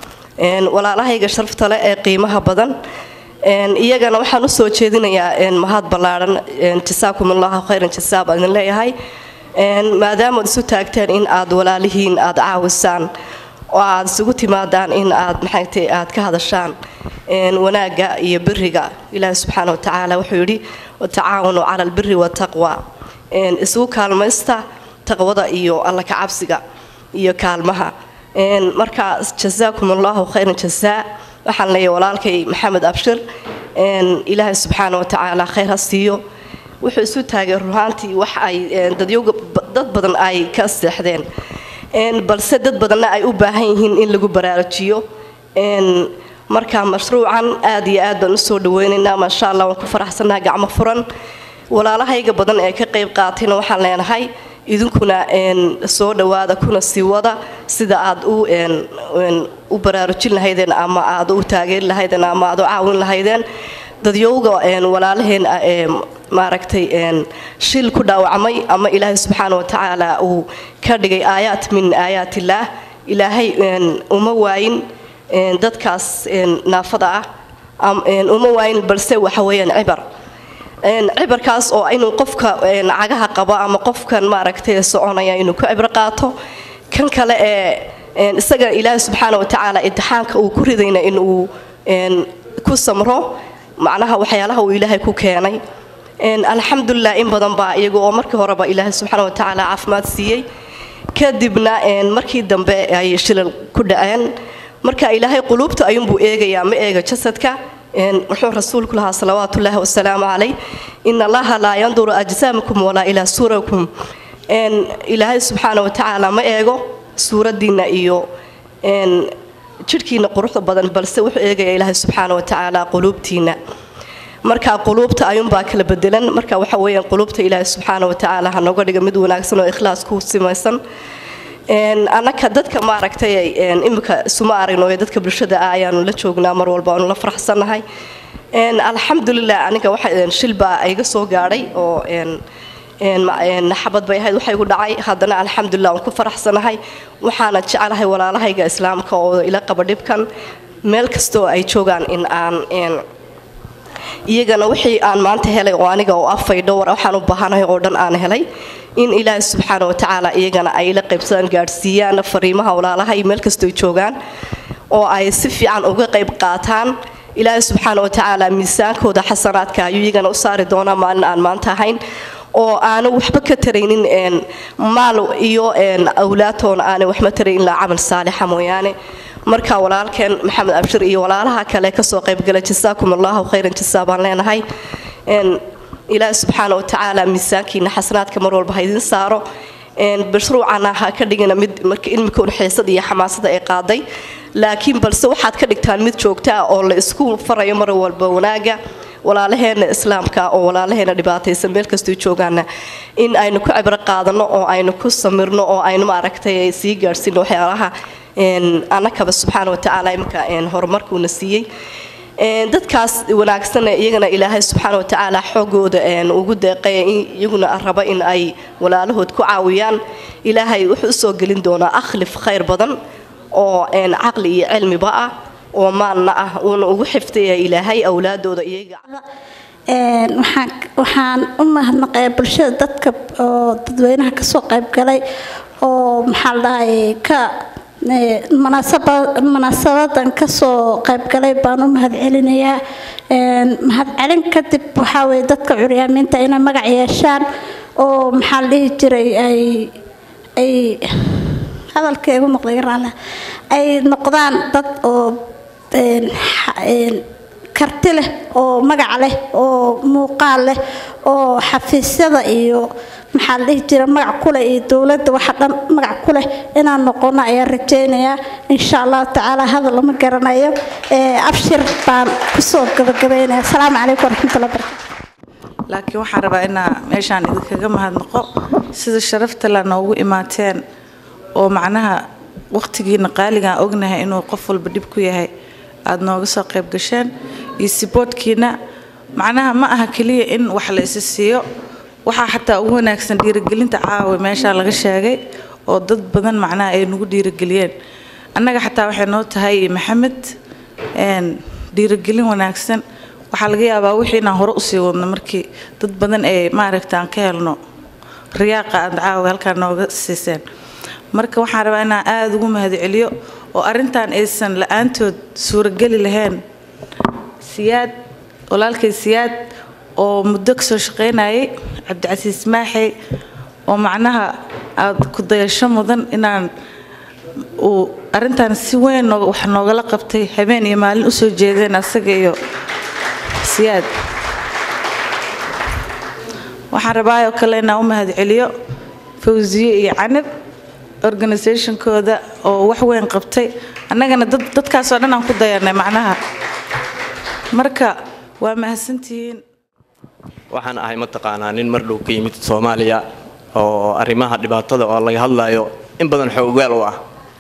Een, walaalahayga sharafta leh ee qiimaha badan Een, iyagana waxaan usoo jeedinayaa een, mahad ballaadhan Een, jasaakum allahu khayran jasaa baan idin leeyahay Een, maadaama aad isu taagteen in aad walaalihiin aad caawisaan oo aad isugu timaadaan in aad maxaytay aad ka hadashaan een, wanaagga iyo biriga ilaahi subxaana watacaala wuxuu yidhi watacaawanu cala albiri wataqwa Een, isugu kaalmaysta taqwada iyo alla ka cabsiga iyo kaalmaha Een, marka jasaakum allahu khayran jasaa waxaan leeyahay walaalkay maxamed abshir Een, ilaahi subxaana watacaala khayr ha siiyo wuxuu isu taagay ruhaantii wax ay een, dadyowga dad badan ay ka seexdeen Een, balse dad badanna ay u baahan yihiin in lagu baraarujiyo Een, marka mashruucan aad iyo aad baan usoo dhaweynaynaa maasha allah waan ku faraxsanaha gacmo furan walaalahayga badan ee ka qayb qaatayna waxaan leenahay idinkuna een, soo dhowaada kuna sii wada sida aad u een, een, u baraarujin lahaydeen ama aad u taageeri lahaydeen ama aad u caawin lahaydeen dadyowga een, walaalaheen ah ee maaragtay een, shil ku dhaawacmay ama ilaahay subxaana wa tacaala uu ka dhigay aayaat min aayaatillaah ilaahay een, uma waayin een, dadkaas een, naafada ah am- een, uma waayin balse waxa weeyaan cibar Een, cibarkaas oo inuu qofka een, cagaha qabo ama qofkan maaragtay soconaya inuu ku cibro qaato kan kale ee een, isaga ilaahay subxaana wa tacaala imtixaanka uu ku ridayna inuu een, ku samro macnaha waxyaalaha uu ilaahay ku keenay Een, alxamdulilah in badan baa iyaga oo markii horeba ilaahay subxaana wa tacaala caafimaad siiyey kadibna een, markii dambe ay shilal ku dhaceen marka ilaahay quluubta ayuunbuu eegayaa ma eega jasadka Een, wuxuu rasuulku lahaa salawaatullaahi wasalaamu calayh in allaha laa yanduru ajsaamakum walaa ilaa suurakum Een, ilaahay subxaana wa tacaala ma eego suuraddiinna iyo een, jidhkiina quruxda badan balse wuxuu eegayaa ilaahay subxaana wa tacaala quluubtiina marka quluubta ayuunbaa kala bedelan marka waxa weeyaan quluubta ilaahay subxaana wa tacaala ha nooga dhiga mid wanaagsan oo ikhlaas ku simaysan Een, annaka dadka maaragtay een, imika isuma aragno ee dadka bulshada ah ayaanu la joognaa mar walba aanu la faraxsannahay Een, alxamdulilah aniga waxa een, shil baa iga soo gaadhay oo een, een, ma- een, xabad bay ahayd waxa igu dhacay haddana alxamdulilah waan ku faraxsanahay waxaana jecelahay walaalahayga islaamka oo ila qaba dhibkan meel kastoo ay joogaan in aan een, iyagana wixii aan maanta helay oo aniga oo afay dhowr waxaan u baahanahay oo dhan aan helay in ilaahay subxaana wa tacaala iyagana ay la qaybsadaan gaadhsiiyaan fariimaha walaalaha iyo meel kastoo ay joogaan oo ay si fiican uga qayb qaataan ilaahay subxaana wa tacaala miisaankooda xasanaadka ayuu iyagana u saari doonaa maalin aan maanta ahayn oo aanu waxba ka taraynin een, maal iyo een, awlaadtoona aanay waxba tarayn ilaa camal saalixa mooyaane marka walaalkeen maxamed abshir iyo walaalaha kale kasoo qaybgala jasaakum allahu khayran jasaa baan leenahay Een, ilaahi subxaana wa tacaala miisaankiina xasanaadka mar walba ha idin saaro mashruucana ha ka dhigina mid marka ilmika un xiisada iyo xamaasada ay qaaday laakiin balse waxaad ka dhigtaan mid joogta ah oo la isku farayo mar walba wanaaga walaalaheena islaamka oo walaalaheena dhibaataysan meel kastuu joogaana in aynu ku cibro qaadano oo aynu ku samirno oo aynu maaragtay sii gaadhsiino waxyaalaha annakaba subxaana watacaala iminka horumarkuuna siiyey dadkaas wanaagsana iyagana ilaahay subxaana watacaala xoogooda ugu deeqaya iyaguna raba in ay walaalahood ku caawiyaan ilaahay wuxuu usoo gelin doonaa akhlif khayr badan oo caqli iyo cilmiba ah oo maalna ah uuna ugu xiftaya ilaahay awlaadooda iyaga
waxaan u mahadnaqayaa bulshada dadka oo dadweynaha kasoo qaybgalay oo maxaa la dhahay ka munaasabadan kasoo qaybgalay baan u mahadcelinayaa mahadcelin kadib waxaa weye dadka curyaamiinta inay magac yeeshaan oo maxaa la dhihi jiray ay ay hadalka igu noqday raale ay noqdaan dad oo karti leh oo magac leh oo muuqaal leh oo xafiisyada iyo maxaa la dhihi jira magac kuleh iyo dowladda waxa dhan magac ku leh inaan noqono ayaan rajaynayaa insha allahu tacaala hadal lama garanayo abshir baan kusoo gabagabaynaya asalaamu calaykum waraxmatullahi barakatu
laakiin waxaan rabaa inaa meeshaan idinkaga mahadnaqo sida sharafta la noogu imaateen oo macnaha waqtigiina qaaligaan ognahay inuu qof walba dhib ku yahay aada nooga soo qayb gasheen iyo siboodkiina macnaha ma aha keliya in wax la isi siiyo waxaa xataa ugu wanaagsan dhiirigelinta caawa meeshaa laga sheegay oo dad badan macnaha ay nagu dhiirigeliyeen annaga xataa waxay noo tahay maxamed dhiirigelin wanaagsan waxaa laga yaabaa wixii inaan hore usii wadno markii dad badan ay maaragta aan ka helno riyaaqa aad caawa halkaa nooga siiseen marka waxaan rabaa inaan aada ugu mahadceliyo oo arrintan aysan la-aantood suurageli lahayn siyaad walaalkay siyaad oo muddo kasoo shaqaynayay cabdicasiis maaxey oo macnaha aada ku dayasho mudan inaan uu arrintan si weyn wax noogala qabtay habeen iyo maalin usoo jeedeen asaga iyo siyaad waxaan rabaayoo kale inaan u mahadceliyo fawsiye iyo canab organisationkooda oo wax weyn qabtay annagana dadkaasoo dhan aan ku dayanay macnaha marka waa mahadsantihiin
waxaan ahay mataqaanaa nin mar dhow ka yimid soomaaliya oo arrimaha dhibaatada oo laga hadlayo in badan xoogaal u ah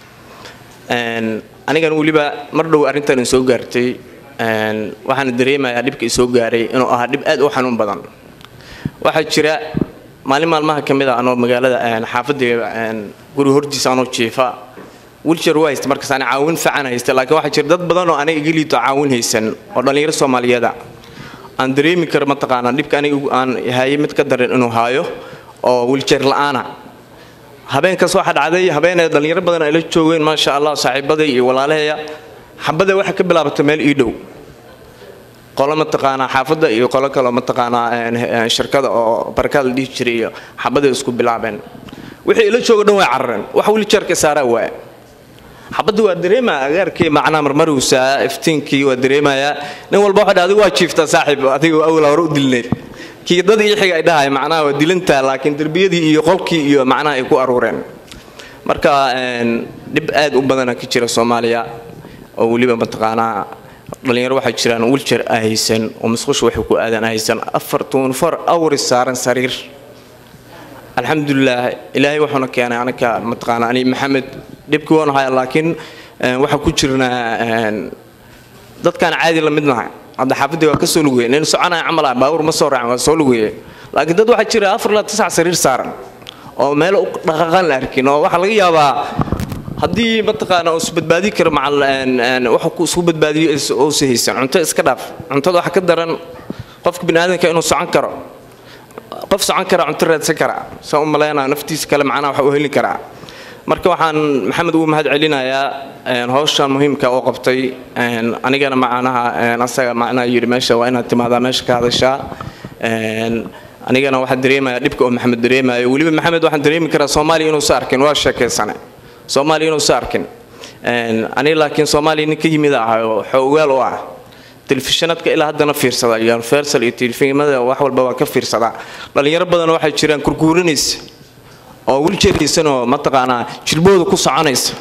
anigan weliba mar dhow arrintan soo gaartay waxaana dareemayaa dhibka isoo gaaray inuu ahaa dhib aad u xanuun badan waxaa jira maalin maalmaha ka mid a anoo magaalada xaafadda guri hortiisa anoo jiifa wilshar waa haysta markaas aan caawin fiican haysta laakiin waxaa jira dad badan oo aniga iga liito caawin haysan oo dhallinyaro soomaaliyeeda aan dareemi karo mataqaanaa dhibka aniga aan haye mid ka daran inuu haayo oo wilshar la'aana habeenkaas waxaa dhacday habeenay dhallinyaro badan ay la joogeen maasha allah saaxiibaday iyo walaalahaya xabada waxay ka bilaabatay meel ii dhow qolo mataqaanaa xaafadda iyo qolo kaleo mataqaanaa shirkada oo barakaad la dhihi jiray iyo xabaday isku bilaabeen wixii ila jooga dhan way carareen wax wiljarka saaraa waaya xabadda waa dareemaya agaarkii macnaa marmaruusaa iftiinkii waa dareemayaa nin walba waxa adigu waa jiiftaa saaxiib adiga awla hore u dilneed kii dad ii xiga ay dhahay macnaha waa dilantaa laakiin derbiyadii iyo qolkii iyo macnaha ay ku aruureen marka dhib aad u badana ka jira soomaaliya oo weliba mataqaanaa dhalinyaro waxaa jiraan wiljar a haysan oo musqusha waxay ku aadan haysan afar tuunfar awris saaran sariir alxamdulilah ilaahay wuxuuna keenay anaka mataqaana ani maxamed dhibkii waan haya laakiin waxaa ku jirnaa dadkaan caadi la midnahay hadda xaafadii waa ka soo lugaya nin soconaya camal ah baawur ma soo raacin waa soo lugaya laakiin dad waxaa jira afar ilaa tisac sariir saaran oo meel dhaqaqaan la arkin oo waxaa laga yaabaa haddii mataqaana uu isbadbaadi karo macal waxa ku isku badbaadiyo uusa haysan cunto iska dhaaf cuntada waxa ka daran qofka biniaadanka inuu socon karo qof socon kara cunto raadsan kara saa u malaynaa naftiisa kale macnaha waxa uu heli karaa marka waxaan maxamed ugu mahad celinayaa hawshan muhiimka oo qabtay anigana macnaha asaga macnaha yidhi meesha waa inaad timaadaa meesha ka hadashaa anigana waxaan dareemayaa dhibka oo maxamed dareemayo weliba maxamed waxaan dareemi karaa soomaaliya inuusa arkin waa sheekaysane soomaaliya inuusa arkin aniga laakiin soomaaliya nin ka yimid ah oo xoogaal u ah telefishinadka ilaa haddana fiirsada universal iyo telefimada wax walba waa ka fiirsadaa dhalinyaro badan waxay jiraan kurkuurinaysa oo wiljeeraysanoo mataqaanaa jirbooda ku soconaysa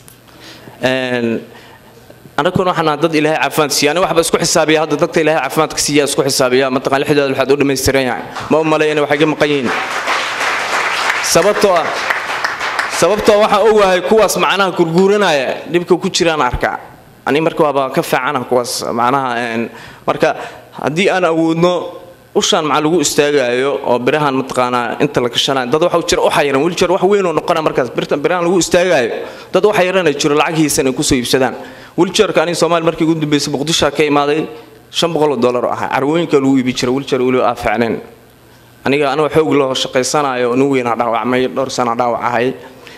annaguna waxaan nahay dad ilaahay caafimaad siiya aniga waxba isku xisaabiya hadda dadka ilaahay caafimaadka siiya isku xisaabiya mataqaan lixdooda waxaad u dhammaystiran yahay ma u maleeyana waxay ka maqan yihiin sababtoo ah sababtoo waxaan ogahay kuwaas macnaha gurguuranaya dhibka ku jiraan arkaa ani marka waaba ka fiicana kuwaas macnaha marka haddii aan awoodno ushaan maxaa lagu istaagaayo oo birahan mataqaanaa inta la gashanayo dad waxa jira u xayiran wiljeer wax weyn oo noqona markaas birtan birahan lagu istaagaayo dad u xayiran jiro lacagihiisan ay kusoo iibsadaan wiljeerka aniga soomaali markii ugu dambeysay muqdisho ka imaaday shan boqol oo dollar oo ahaa carwooyinka lagu iibi jira wiljeer weli aa fiicnayn aniga anoo xoog loo shaqaysanayo nin weynaa dhaawacmay dhowr sana dhaawac ahay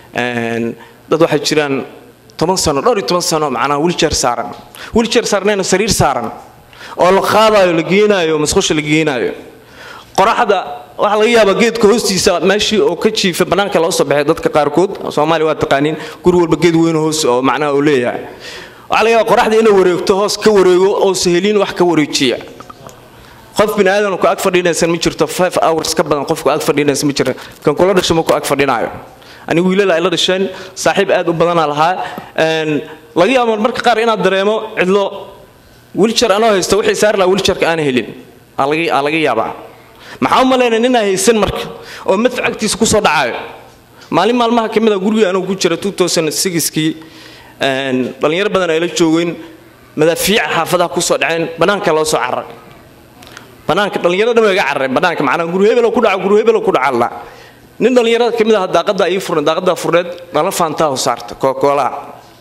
dad waxay jiraan toban sano dhowr iyo toban sano macnaha wiljeer saaran wiljeer saarnayna sariir saaran oo la qaadayo la geenaayo masqusha la geenaayo qoraxda waxaa laga yaabaa geedka hoostiisa meeshii oo ka jiifa bannaanka loo soo baxay dadka qaarkood soomaaliya waa taqaaniin guri walba geed weyn hoos oo macnaha uu leeyahay waxaa laga yaabaa qoraxda inay wareegto hoos ka wareego oo sahelin wax ka wareejiya qof bini aadan ku ag fadhinaysan ma jirto five hours ka badan qofku ag fadhinaysan ma jiro kan kula dhasho ma ku ag fadhinaayo anigu wiilal ay la dhasheen saaxiib aad u badanaa lahaa laga yaabo marka qaar inaad dareemo cidlo wiljar anoo haysta wixii saari lahaa wiljarka aan helin aa laga yaabaa maxaa u malaynaya ninaa haysan marka oo madfac agtiisa kusoo dhacayo maalin maalmaha ka mid a guriga anuu ku jira kii dhallinyaro badan ay la joogeen madaafiica xaafadaha kusoo dhaceen bannaanka loo soo cararay bannaanka dhallinyaro dhan iga carareen bannaanka macnaha guri hebelo ku dhaca guri hebelo ku dhaca la nin dhallinyarada ka mid ah daaqadda ii furneed daaqadda furneed dhalo faantaa saarta kookoolaha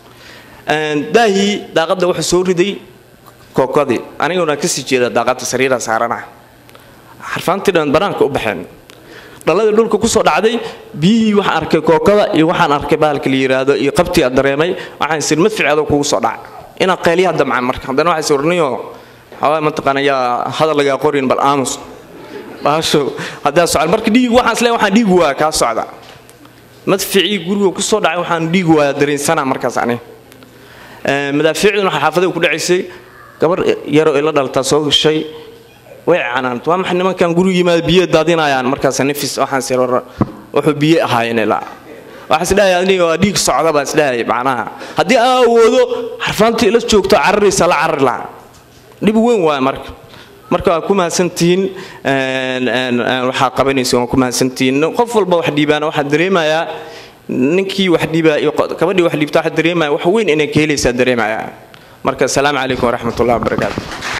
daahii daaqadda wuxuu soo riday kookadii aniguna kasii jeeda daaqadda sariira saarana xarfaantii dhan bannaanka u baxeen dhaladii dhulka kusoo dhacday biyihii waxaan arkay kookada iyo waxaan arkay bahalka la yiraahdo iyo qabtii aad dareemay waxaan sir madficeeda kugu soo dhaca inaan qayliyaha damcaan marka haddana waxaa sawirniyo xawaa mataqaana yaa hadal lagaa qorin bal aamus baasho haddaa socda marka dhiig waxaan isleeyahay waxaan dhiig waaya kaa socda madficii guriga kusoo dhacay waxaan dhiig waaya dareensanaa markaas ani madaafiicduna waxaa xaafadada ku dhacaysay gabar yaroo ila dhaltaa soo gashay way canaant waa maxay nimankan guriga yimaada biyo daadinayaan markaas nafis waxaan sir wuxuu biyo ahaayeen ilaa waxaan isdhahay aniga waa dhiig socda baan isdhahay macnaha haddii aan awoodo xarfaanta ila joogto cararaysa la carari lahaa dhib weyn waaya marka marka waa ku mahadsantihiin waxaa qabanaysa waa ku mahadsantihiin qof walba wax dhiibaana waxaa dareemayaa ninkii wax dhiibaa iyo gabadhii wax dhiibta waxaa dareemaya wax weyn inay ka helaysaa dareemayaa marka asalaamu calaykum waraxmat ullahi wabarakaatu